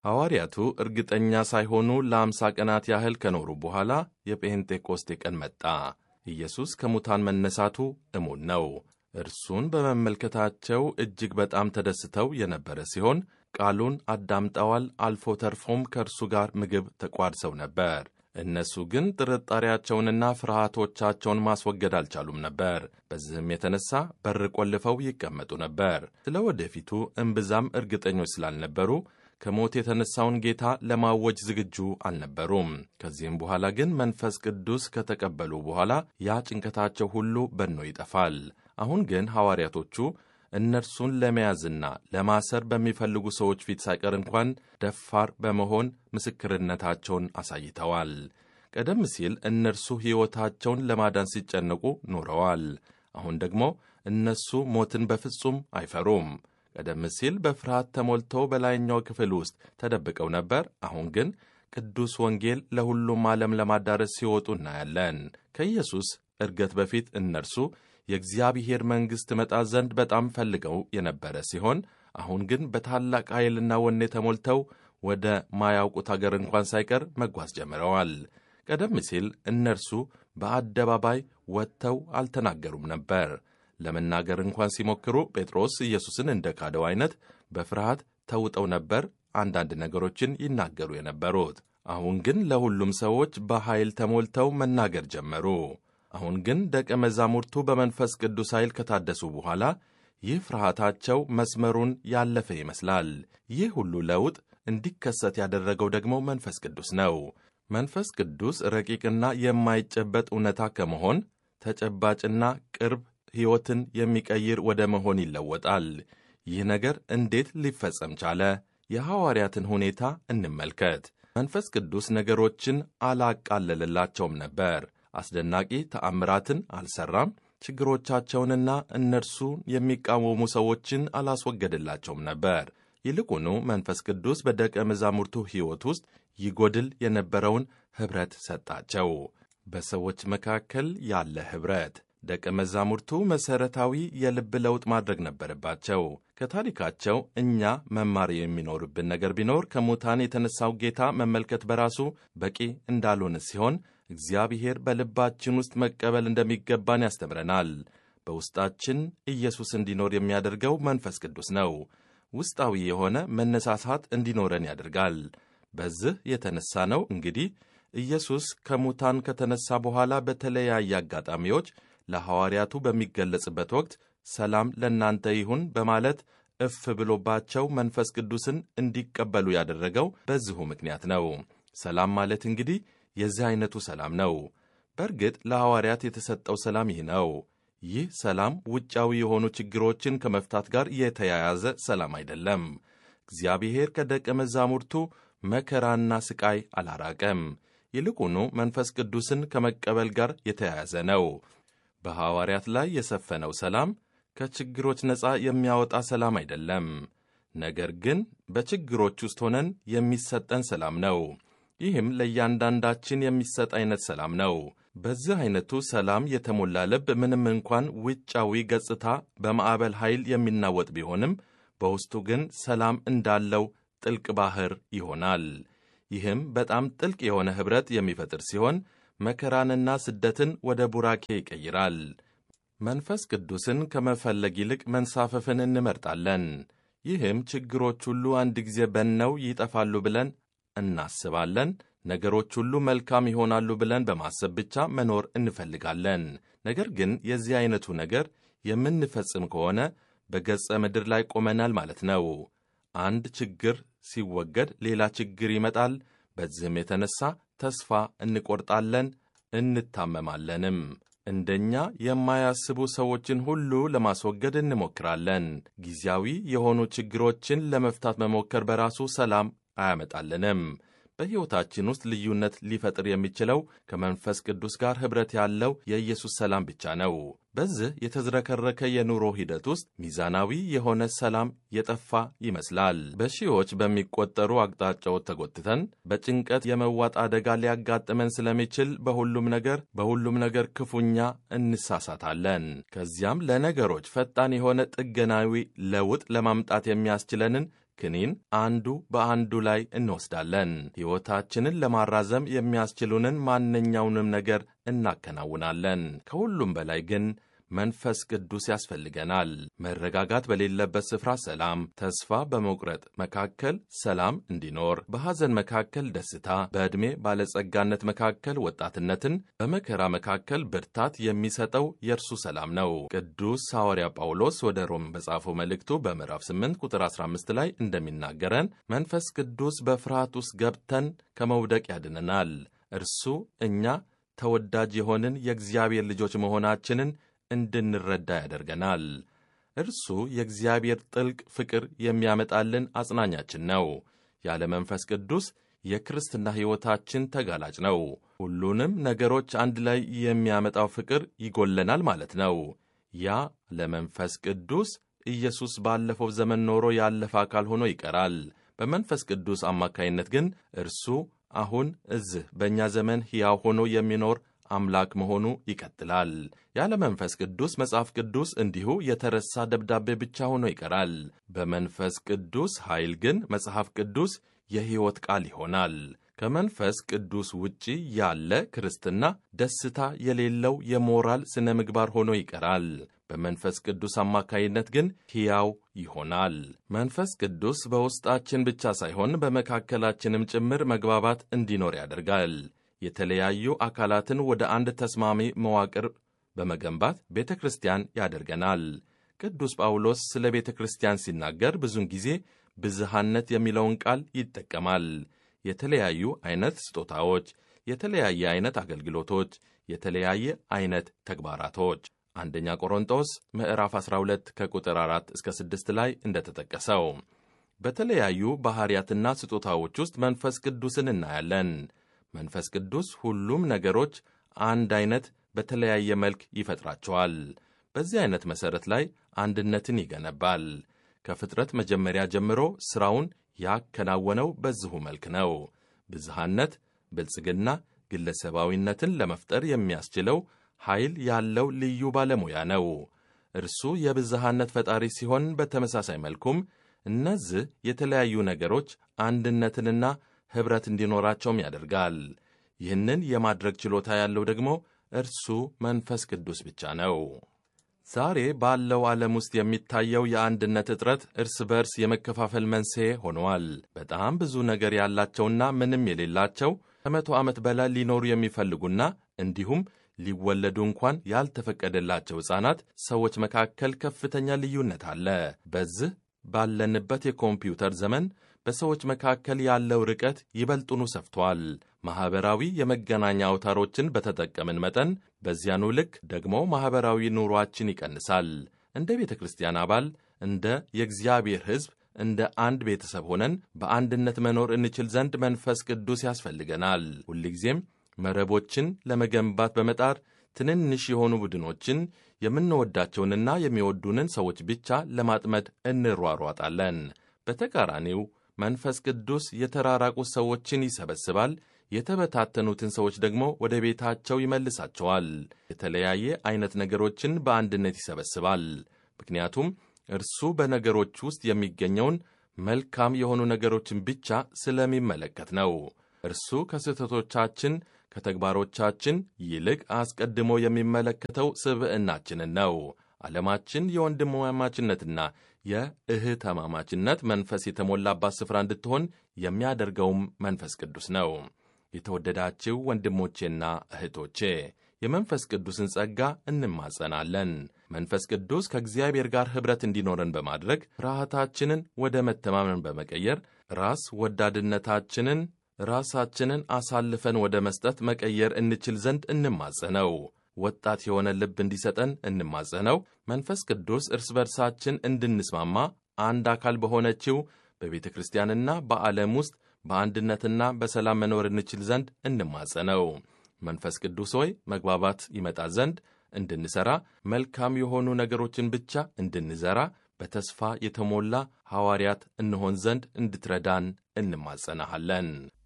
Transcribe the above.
ሐዋርያቱ እርግጠኛ ሳይሆኑ ለአምሳ ቀናት ያህል ከኖሩ በኋላ የጴንጤቆስቴ ቀን መጣ። ኢየሱስ ከሙታን መነሳቱ እሙን ነው። እርሱን በመመልከታቸው እጅግ በጣም ተደስተው የነበረ ሲሆን ቃሉን አዳምጠዋል። አልፎ ተርፎም ከእርሱ ጋር ምግብ ተቋድሰው ነበር። እነሱ ግን ጥርጣሬያቸውንና ፍርሃቶቻቸውን ማስወገድ አልቻሉም ነበር። በዚህም የተነሳ በር ቆልፈው ይቀመጡ ነበር። ስለ ወደፊቱ እምብዛም እርግጠኞች ስላልነበሩ ከሞት የተነሳውን ጌታ ለማወጅ ዝግጁ አልነበሩም። ከዚህም በኋላ ግን መንፈስ ቅዱስ ከተቀበሉ በኋላ ያ ጭንቀታቸው ሁሉ በኖ ይጠፋል። አሁን ግን ሐዋርያቶቹ እነርሱን ለመያዝና ለማሰር በሚፈልጉ ሰዎች ፊት ሳይቀር እንኳን ደፋር በመሆን ምስክርነታቸውን አሳይተዋል። ቀደም ሲል እነርሱ ሕይወታቸውን ለማዳን ሲጨነቁ ኖረዋል። አሁን ደግሞ እነሱ ሞትን በፍጹም አይፈሩም። ቀደም ሲል በፍርሃት ተሞልተው በላይኛው ክፍል ውስጥ ተደብቀው ነበር። አሁን ግን ቅዱስ ወንጌል ለሁሉም ዓለም ለማዳረስ ሲወጡ እናያለን። ከኢየሱስ እርገት በፊት እነርሱ የእግዚአብሔር መንግሥት መጣ ዘንድ በጣም ፈልገው የነበረ ሲሆን አሁን ግን በታላቅ ኃይልና ወኔ ተሞልተው ወደ ማያውቁት አገር እንኳን ሳይቀር መጓዝ ጀምረዋል። ቀደም ሲል እነርሱ በአደባባይ ወጥተው አልተናገሩም ነበር። ለመናገር እንኳን ሲሞክሩ ጴጥሮስ ኢየሱስን እንደ ካደው አይነት በፍርሃት ተውጠው ነበር አንዳንድ ነገሮችን ይናገሩ የነበሩት። አሁን ግን ለሁሉም ሰዎች በኃይል ተሞልተው መናገር ጀመሩ። አሁን ግን ደቀ መዛሙርቱ በመንፈስ ቅዱስ ኃይል ከታደሱ በኋላ ይህ ፍርሃታቸው መስመሩን ያለፈ ይመስላል። ይህ ሁሉ ለውጥ እንዲከሰት ያደረገው ደግሞ መንፈስ ቅዱስ ነው። መንፈስ ቅዱስ ረቂቅና የማይጨበጥ እውነታ ከመሆን ተጨባጭና ቅርብ ሕይወትን የሚቀይር ወደ መሆን ይለወጣል። ይህ ነገር እንዴት ሊፈጸም ቻለ? የሐዋርያትን ሁኔታ እንመልከት። መንፈስ ቅዱስ ነገሮችን አላቃለለላቸውም ነበር። አስደናቂ ተአምራትን አልሰራም። ችግሮቻቸውንና እነርሱን የሚቃወሙ ሰዎችን አላስወገድላቸውም ነበር። ይልቁኑ መንፈስ ቅዱስ በደቀ መዛሙርቱ ሕይወት ውስጥ ይጎድል የነበረውን ኅብረት ሰጣቸው። በሰዎች መካከል ያለ ኅብረት ደቀ መዛሙርቱ መሠረታዊ የልብ ለውጥ ማድረግ ነበረባቸው። ከታሪካቸው እኛ መማር የሚኖርብን ነገር ቢኖር ከሙታን የተነሳው ጌታ መመልከት በራሱ በቂ እንዳልሆነ ሲሆን እግዚአብሔር በልባችን ውስጥ መቀበል እንደሚገባን ያስተምረናል። በውስጣችን ኢየሱስ እንዲኖር የሚያደርገው መንፈስ ቅዱስ ነው። ውስጣዊ የሆነ መነሳሳት እንዲኖረን ያደርጋል። በዚህ የተነሳ ነው እንግዲህ ኢየሱስ ከሙታን ከተነሳ በኋላ በተለያየ አጋጣሚዎች ለሐዋርያቱ በሚገለጽበት ወቅት ሰላም ለእናንተ ይሁን በማለት እፍ ብሎባቸው መንፈስ ቅዱስን እንዲቀበሉ ያደረገው በዚሁ ምክንያት ነው። ሰላም ማለት እንግዲህ የዚህ አይነቱ ሰላም ነው። በእርግጥ ለሐዋርያት የተሰጠው ሰላም ይህ ነው። ይህ ሰላም ውጫዊ የሆኑ ችግሮችን ከመፍታት ጋር የተያያዘ ሰላም አይደለም። እግዚአብሔር ከደቀ መዛሙርቱ መከራና ስቃይ አላራቀም። ይልቁኑ መንፈስ ቅዱስን ከመቀበል ጋር የተያያዘ ነው። በሐዋርያት ላይ የሰፈነው ሰላም ከችግሮች ነፃ የሚያወጣ ሰላም አይደለም። ነገር ግን በችግሮች ውስጥ ሆነን የሚሰጠን ሰላም ነው። ይህም ለእያንዳንዳችን የሚሰጥ አይነት ሰላም ነው። በዚህ አይነቱ ሰላም የተሞላ ልብ ምንም እንኳን ውጫዊ ገጽታ በማዕበል ኃይል የሚናወጥ ቢሆንም በውስጡ ግን ሰላም እንዳለው ጥልቅ ባሕር ይሆናል። ይህም በጣም ጥልቅ የሆነ ኅብረት የሚፈጥር ሲሆን መከራንና ስደትን ወደ ቡራኬ ይቀይራል። መንፈስ ቅዱስን ከመፈለግ ይልቅ መንሳፈፍን እንመርጣለን። ይህም ችግሮች ሁሉ አንድ ጊዜ በነው ይጠፋሉ ብለን እናስባለን። ነገሮች ሁሉ መልካም ይሆናሉ ብለን በማሰብ ብቻ መኖር እንፈልጋለን። ነገር ግን የዚህ አይነቱ ነገር የምንፈጽም ከሆነ በገጸ ምድር ላይ ቆመናል ማለት ነው። አንድ ችግር ሲወገድ ሌላ ችግር ይመጣል። በዚህም የተነሳ ተስፋ እንቆርጣለን፣ እንታመማለንም። እንደኛ የማያስቡ ሰዎችን ሁሉ ለማስወገድ እንሞክራለን። ጊዜያዊ የሆኑ ችግሮችን ለመፍታት መሞከር በራሱ ሰላም አያመጣልንም። በሕይወታችን ውስጥ ልዩነት ሊፈጥር የሚችለው ከመንፈስ ቅዱስ ጋር ኅብረት ያለው የኢየሱስ ሰላም ብቻ ነው። በዚህ የተዝረከረከ የኑሮ ሂደት ውስጥ ሚዛናዊ የሆነ ሰላም የጠፋ ይመስላል። በሺዎች በሚቆጠሩ አቅጣጫዎች ተጎትተን በጭንቀት የመዋጥ አደጋ ሊያጋጥመን ስለሚችል በሁሉም ነገር በሁሉም ነገር ክፉኛ እንሳሳታለን። ከዚያም ለነገሮች ፈጣን የሆነ ጥገናዊ ለውጥ ለማምጣት የሚያስችለንን ክኒን አንዱ በአንዱ ላይ እንወስዳለን። ሕይወታችንን ለማራዘም የሚያስችሉንን ማንኛውንም ነገር እናከናውናለን። ከሁሉም በላይ ግን መንፈስ ቅዱስ ያስፈልገናል። መረጋጋት በሌለበት ስፍራ ሰላም፣ ተስፋ በመቁረጥ መካከል ሰላም እንዲኖር፣ በሐዘን መካከል ደስታ፣ በዕድሜ ባለጸጋነት መካከል ወጣትነትን፣ በመከራ መካከል ብርታት የሚሰጠው የእርሱ ሰላም ነው። ቅዱስ ሐዋርያ ጳውሎስ ወደ ሮም በጻፈው መልእክቱ በምዕራፍ 8 ቁጥር 15 ላይ እንደሚናገረን መንፈስ ቅዱስ በፍርሃት ውስጥ ገብተን ከመውደቅ ያድነናል። እርሱ እኛ ተወዳጅ የሆንን የእግዚአብሔር ልጆች መሆናችንን እንድንረዳ ያደርገናል። እርሱ የእግዚአብሔር ጥልቅ ፍቅር የሚያመጣልን አጽናኛችን ነው። ያለ መንፈስ ቅዱስ የክርስትና ሕይወታችን ተጋላጭ ነው። ሁሉንም ነገሮች አንድ ላይ የሚያመጣው ፍቅር ይጎለናል ማለት ነው። ያ ለመንፈስ ቅዱስ ኢየሱስ ባለፈው ዘመን ኖሮ ያለፈ አካል ሆኖ ይቀራል። በመንፈስ ቅዱስ አማካይነት ግን እርሱ አሁን እዚህ በእኛ ዘመን ሕያው ሆኖ የሚኖር አምላክ መሆኑ ይቀጥላል። ያለ መንፈስ ቅዱስ መጽሐፍ ቅዱስ እንዲሁ የተረሳ ደብዳቤ ብቻ ሆኖ ይቀራል። በመንፈስ ቅዱስ ኃይል ግን መጽሐፍ ቅዱስ የሕይወት ቃል ይሆናል። ከመንፈስ ቅዱስ ውጪ ያለ ክርስትና ደስታ የሌለው የሞራል ስነ ምግባር ሆኖ ይቀራል። በመንፈስ ቅዱስ አማካይነት ግን ሕያው ይሆናል። መንፈስ ቅዱስ በውስጣችን ብቻ ሳይሆን በመካከላችንም ጭምር መግባባት እንዲኖር ያደርጋል። የተለያዩ አካላትን ወደ አንድ ተስማሚ መዋቅር በመገንባት ቤተ ክርስቲያን ያደርገናል። ቅዱስ ጳውሎስ ስለ ቤተ ክርስቲያን ሲናገር ብዙውን ጊዜ ብዝሃነት የሚለውን ቃል ይጠቀማል። የተለያዩ አይነት ስጦታዎች፣ የተለያየ አይነት አገልግሎቶች፣ የተለያየ አይነት ተግባራቶች አንደኛ ቆሮንጦስ ምዕራፍ 12 ከቁጥር 4 እስከ 6 ላይ እንደተጠቀሰው በተለያዩ ባሕርያትና ስጦታዎች ውስጥ መንፈስ ቅዱስን እናያለን። መንፈስ ቅዱስ ሁሉም ነገሮች አንድ አይነት በተለያየ መልክ ይፈጥራቸዋል። በዚህ አይነት መሠረት ላይ አንድነትን ይገነባል። ከፍጥረት መጀመሪያ ጀምሮ ሥራውን ያከናወነው በዚሁ መልክ ነው። ብዝሃነት፣ ብልጽግና፣ ግለሰባዊነትን ለመፍጠር የሚያስችለው ኃይል ያለው ልዩ ባለሙያ ነው። እርሱ የብዝሃነት ፈጣሪ ሲሆን፣ በተመሳሳይ መልኩም እነዚህ የተለያዩ ነገሮች አንድነትንና ኅብረት እንዲኖራቸውም ያደርጋል። ይህንን የማድረግ ችሎታ ያለው ደግሞ እርሱ መንፈስ ቅዱስ ብቻ ነው። ዛሬ ባለው ዓለም ውስጥ የሚታየው የአንድነት እጥረት እርስ በርስ የመከፋፈል መንስኤ ሆነዋል። በጣም ብዙ ነገር ያላቸውና ምንም የሌላቸው ከመቶ ዓመት በላይ ሊኖሩ የሚፈልጉና እንዲሁም ሊወለዱ እንኳን ያልተፈቀደላቸው ሕፃናት ሰዎች መካከል ከፍተኛ ልዩነት አለ። በዚህ ባለንበት የኮምፒውተር ዘመን በሰዎች መካከል ያለው ርቀት ይበልጡኑ ሰፍቷል። ማኅበራዊ የመገናኛ አውታሮችን በተጠቀምን መጠን በዚያኑ ልክ ደግሞ ማኅበራዊ ኑሯችን ይቀንሳል። እንደ ቤተ ክርስቲያን አባል፣ እንደ የእግዚአብሔር ሕዝብ፣ እንደ አንድ ቤተሰብ ሆነን በአንድነት መኖር እንችል ዘንድ መንፈስ ቅዱስ ያስፈልገናል። ሁልጊዜም መረቦችን ለመገንባት በመጣር ትንንሽ የሆኑ ቡድኖችን የምንወዳቸውንና የሚወዱንን ሰዎች ብቻ ለማጥመድ እንሯሯጣለን። በተቃራኒው መንፈስ ቅዱስ የተራራቁ ሰዎችን ይሰበስባል፣ የተበታተኑትን ሰዎች ደግሞ ወደ ቤታቸው ይመልሳቸዋል። የተለያየ አይነት ነገሮችን በአንድነት ይሰበስባል። ምክንያቱም እርሱ በነገሮች ውስጥ የሚገኘውን መልካም የሆኑ ነገሮችን ብቻ ስለሚመለከት ነው። እርሱ ከስህተቶቻችን ከተግባሮቻችን ይልቅ አስቀድሞ የሚመለከተው ስብዕናችንን ነው። ዓለማችን የወንድማማችነትና የእህትማማችነት መንፈስ የተሞላባት ስፍራ እንድትሆን የሚያደርገውም መንፈስ ቅዱስ ነው። የተወደዳችሁ ወንድሞቼና እህቶቼ የመንፈስ ቅዱስን ጸጋ እንማጸናለን። መንፈስ ቅዱስ ከእግዚአብሔር ጋር ኅብረት እንዲኖረን በማድረግ ፍርሃታችንን ወደ መተማመን በመቀየር ራስ ወዳድነታችንን ራሳችንን አሳልፈን ወደ መስጠት መቀየር እንችል ዘንድ እንማጸነው። ወጣት የሆነ ልብ እንዲሰጠን እንማጸነው። መንፈስ ቅዱስ እርስ በርሳችን እንድንስማማ አንድ አካል በሆነችው በቤተ ክርስቲያንና በዓለም ውስጥ በአንድነትና በሰላም መኖር እንችል ዘንድ እንማጸነው። መንፈስ ቅዱስ ሆይ መግባባት ይመጣ ዘንድ እንድንሠራ፣ መልካም የሆኑ ነገሮችን ብቻ እንድንዘራ፣ በተስፋ የተሞላ ሐዋርያት እንሆን ዘንድ እንድትረዳን እንማጸናሃለን።